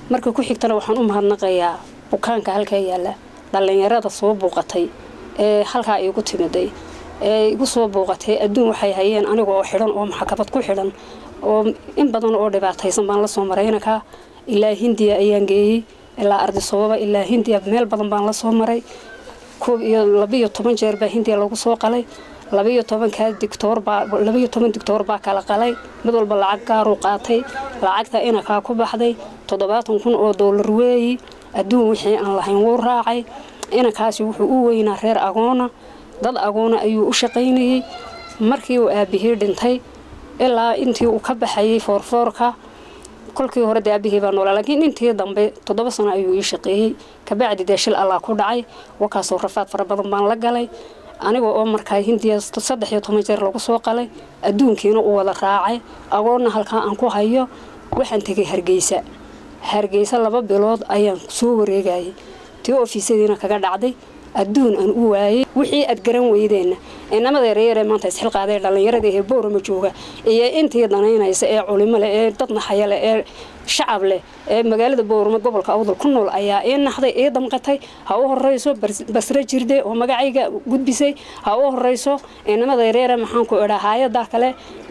marka ku xigtana waxaan u mahadnaqayaa bukaanka halkaa yaalla dhallinyarada soo buuqatay ee halkaa iigu timiday ee igu soo buuqatay adduun waxay hayeen aniga oo xidhan oo maxkamad ku xidhan oo in badan oo dhibaataysan baan la soo maray inankaa ilaa hindiya ayaan geeyey ilaa ardisababa ilaa hindiya meel badan baan la soo maray koob iyo labiyo toban jeer baa hindiya lagu soo qalay labiyo tobankaa digtoor baa labiyo toban digtoor baa kala qalay mid walba lacag gaaruu qaatay lacagta inankaa ku baxday toddobaatan kun oo doolar weeyi adduun wixii aan lahayn wuu raacay inankaasi wuxuu u weynaa reer agoona dad agoona ayuu u shaqaynayey markii uu aabihii dhintay ilaa intii uu ka baxayay foorfoorka kolkii hore dee aabihii baa noolaa laakiin intii dambe toddoba sano ayuu ii shaqeeyey kabacdi dee shil allaa ku dhacay wakaasoo rafaad fara badan baan la galay aniga oo markaa hindiya saddex iyo toban jeer lagu soo qalay adduunkiina uu wada raacay agoonna halkaa aan ku hayo waxaan tegay hargeysa hargeysa laba bilood ayaan soo wareegayay tii ofiisadiina kaga dhacday adduun aan u waayey wixii aad garan weydeenna inamada yaryaree maanta isxilqaaday dhallinyarada ee boorama jooga iyo intii danaynaysa ee culimo leh ee dad naxaya leh ee shacab leh ee magaalada boorama gobolka awdal ku nool ayaa ii naxday ii damqatay ha u horeyso basre jirde oo magacayga gudbisay ha u horeyso inamada yaryare maxaan ku idhaa haayadaa kale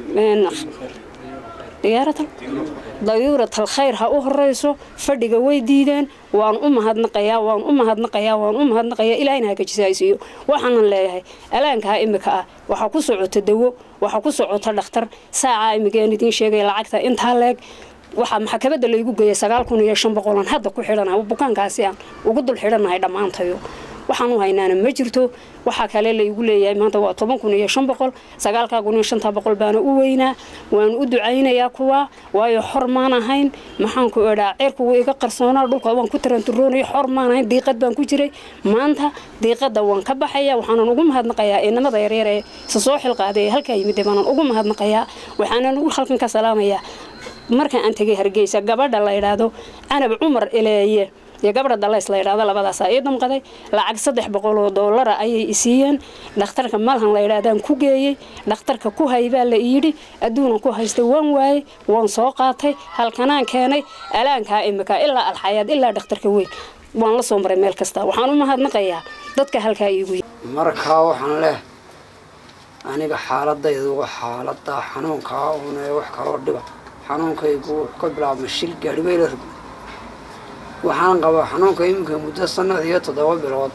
diyaaratal dayuuratal khayr ha u horeyso fadhiga way diideen waan u mahadnaqayaa waan u mahadnaqayaa waan u mahadnaqayaa ilaahina hagajisaysiiyo waxaanan leeyahay alaankaa imika ah waxaa ku socota dawo waxaa ku socota dhakhtar saacaa imikeen idiin sheegaya lacagta intaa leeg waxaa maxkamadda laygu geeyay sagaal kun iyo shan boqolan hadda ku xidhanahay bukaankaasi aan ugu dul xidhanahay dhammaantayo waxaan u haynaana ma jirto waxaa kale laygu leeyahay maanta waa toban kun iyo shan boqol sagaalkaa kun iyo shanta boqol baana u weynaa waan u ducaynayaa kuwa waayo xor maan ahayn maxaan ku idhaa ceerku wuu iga qarsoonaa dhulka waan ku taranturoonaya xor maan ahayn diiqad baan ku jiray maanta diiqadda waan ka baxaya waxaanan ugu mahadnaqayaa inamada yaryar ee isa soo xilqaaday ee halkaa yimid baanan ugu mahadnaqayaa waxaanan ugu halkan ka salaamayaa marka aan tegay hargeysa gabadha la idhaahdo canab cumar eleeye iyo gabadha dalays la yidhahdo labadaasaa ii damqaday lacag saddex boqol oo doolara ayay isiiyeen dhakhtarka malhan la yidhahdaan ku geeyey dhakhtarka ku hay baa la yidhi adduunan ku haystay waan waayey waan soo qaatay halkanaan keenay alaankaa imika ilaa alxayaad ilaa dhakhtarka weyn waan la soo maray meel kasta waxaan u mahadnaqayaa dadka halkaa iigu markaa waxaan leh aniga xaaladaydu waa xaalada xanuunkaa uun ee wax kaloo dhiba xanuunkaygu wuxuu ka bilaabmay shil gaadhibayla rog waxaan qabaa xanuunka iminka muddo sanad iyo toddoba bilood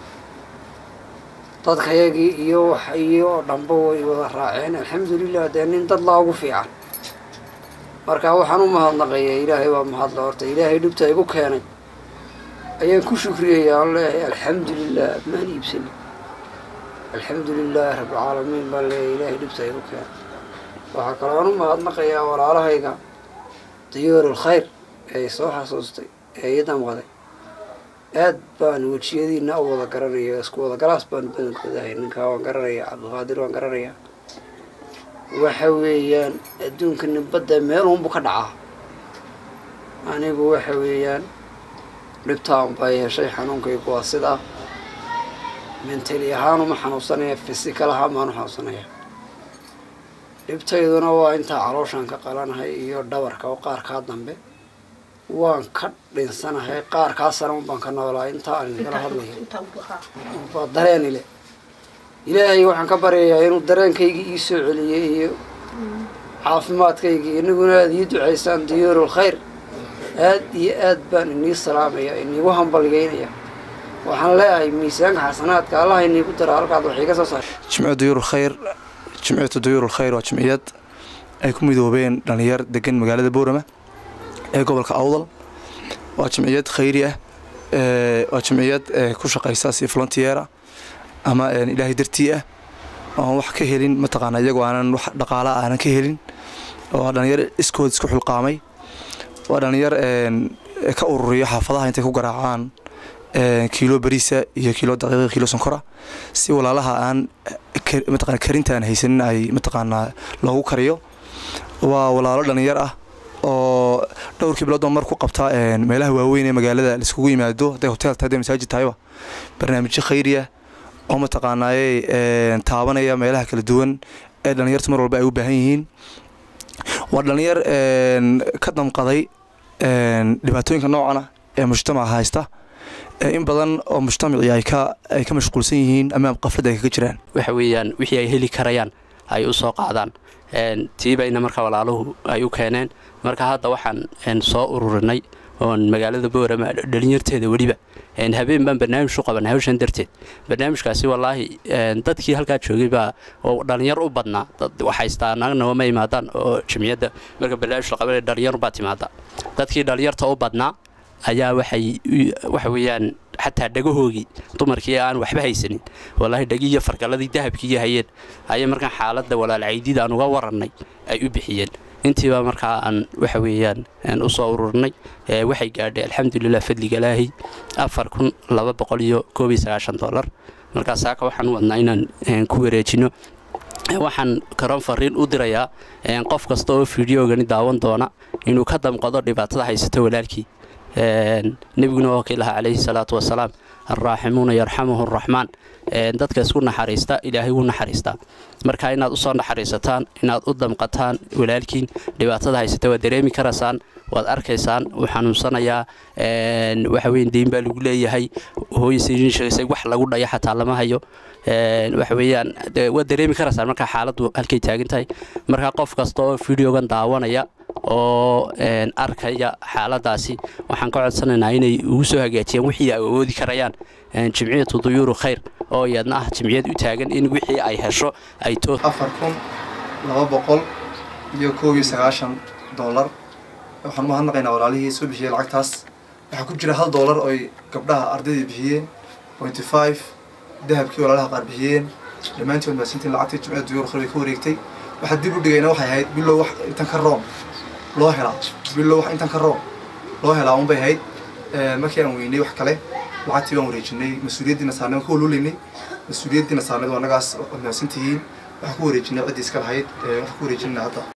dadkayagii iyo wax iyo dhanba way wada raaceen alxamdulilah dee nin dad laa ugu fiican marka waxaan u mahadnaqayaa ilaahay waa mahadla horta ilaahay dhibta igu keenay ayaan ku shukriyayaa aan leeyahay alxamdulilah maan iibsani alxamdulilaahi rabbilcaalamiin baan leeyahay ilaahay dhibta igu keenay waxaa kaloo aan u mahadnaqayaa walaalahayga diyoorul khayr ee soo xasuustay ee ii damqaday aad baan wejiyadiina u wada garanaya isku wada galaas baan badankoodahay ninkaa waan garanayaa cabdiqaadir waan garanayaa waxa weeyaan adduunka nibadda meel uunbu ka dhacaa anigu waxa weeyaan dhibtaan baa yeeshay xanuunkaygu waa sidaa mentali ahaan uma xanuunsanaya fisikal ahaan baan u xanuunsanaya dhibtayduna waa intaa calooshaan ka qalanahay iyo dhabarka oo qaarkaa dambe waan ka dhinsanahay qaarkaa sana un baan ka noolaa intaa aan idinkala hadlayo waa dareen ile ilaahay waxaan ka baryayaa inuu dareenkaygii ii soo celiyey iyo caafimaadkaygii inaguna aada ii ducaysaan diyoorul khayr aad iyo aad baan inii salaamaya iniigu hambalgeynaya waxaan leeyahay miisaanka xasanaadka allah iniigu dara halkaad wax iga soo saar jimco duyuurul khayr jimciyatu duyuurul khayr waa jimciyad ay ku midoobeen dhalinyar degan magaalada boorama ee gobolka awdal waa jimciyad khayri ah waa jimciyad ku shaqaysa si volunteera ama ilaahay dartii ah oon wax ka helin mataqaana iyagoo aanan wax dhaqaala aanan ka helin waa dhalinyar iskood isku xulqaamay waa dhalinyar ka ururiyo xaafadaha intay ku garaacaan kiilo bariisa iyo kiilo daqiiqa kiilo sonkora si walaalaha aan mataqana karintaan haysanin ay mataqaanaa loogu kariyo waa walaalo dhalinyar ah oo dhowrkii bilood mar ku qabta meelaha waaweyn ee magaalada laiskugu yimaado hadday hotel tahay hadday masaajid tahayba barnaamijyo khayriya oo mataqaanaaye taabanaya meelaha kala duwan ee dhalinyartu mar walba ay u baahan yihiin waa dhalinyar ka damqaday dhibaatooyinka noocana ee mujtamaca haysta in badan oo mujtamacii ay ka ay ka mashquulsan yihiin ama qaflad ay kaga jiraan waxa weeyaan wixii ay heli karayaan ay u soo qaadaan tiibayna marka walaaluhu ay u keeneen marka hadda waxaan soo ururinay oon magaalada boorama dhalinyarteeda weliba habeen baan barnaamij u qabanay hawshan darteed barnaamijkaasi wallaahi dadkii halkaa joogay baa oo dhalinyar u badnaa dad waxhaystaa nagnaba ma imaadaan oo jamciyadda marka barnaamij la qabanay dhalinyar baa timaada dadkii dhalinyarta u badnaa ayaa waxay waxa weeyaan xataa dhagahoogii dumarkii aan waxba haysanin wallaahi dhagi iyo fargalladii dahabkiiyo hayeen ayay markaan xaaladda walaalcaydida aan uga warannay ay u bixiyeen intiiba markaa aan waxa weeyaan u soo ururnay waxay gaadhay alxamdulilah fadliga ilaahi afar kun laba boqol iyo koob iyo sagaashan dollar markaa saaka waxaan u wadnaa inaan ku wareejino waxaan karoon fariin u dirayaa qof kasta oo fideogani daawan doona inuu ka damqado dhibaatada haysata walaalkii nebiguna waa kii lahaa calayhi salaatu wasalaam alraaximuuna yarxamuhu araxmaan dadka isku naxariista ilaahay wuu naxariistaa marka inaad usoo naxariisataan inaad u damqataan walaalkiin dhibaatada haysata waad dareemi karaysaan waad arkaysaan wuu xanuunsanayaa waxa weyn deyn baa lagu leeyahay hooyasay sheegaysay wax lagu dhaya xataa lama hayo waxa weeyaan waad dareemi karaysaan marka xaaladdu halkay taagan tahay marka qof kasta oo videogan daawanaya oo arkaya xaaladaasi waxaan ka codsanaynaa inay ugu soo hagaajiyaan wixii ay awoodi karayaan jimciyatu duyuuru khayr oo iyadna ah jimciyad u taagan in wixii ay hesho ay tood afar kun laba boqol iyo koob iyo sagaashan dollar waxaan umahadnaqaynaa walaalihii soo bixiyey lacagtaas waxaa ku jira hal dollar oy gabdhaha ardaydii bixiyeen pointy five dahabkii walaalaha qaar bixiyeen dhammaantood maasintiin lacagtii jimciyada duyuuru khayr way ka wareegtay waxaa dib u dhigayna waxay ahayd bilow wax intan ka room loo helaa bilow wax intan ka room loo helaa unbay ahayd markii aan weynay wax kale lacagtii baan wareejinay mas-uuliyaddiina saarnay waan ka walulaynay mas-uuliyaddiina saarnayd waa annagaas mahadsantihiin waxaan ku wareejinay ciddii iska lahayd waxaan ku wareejinayna hadda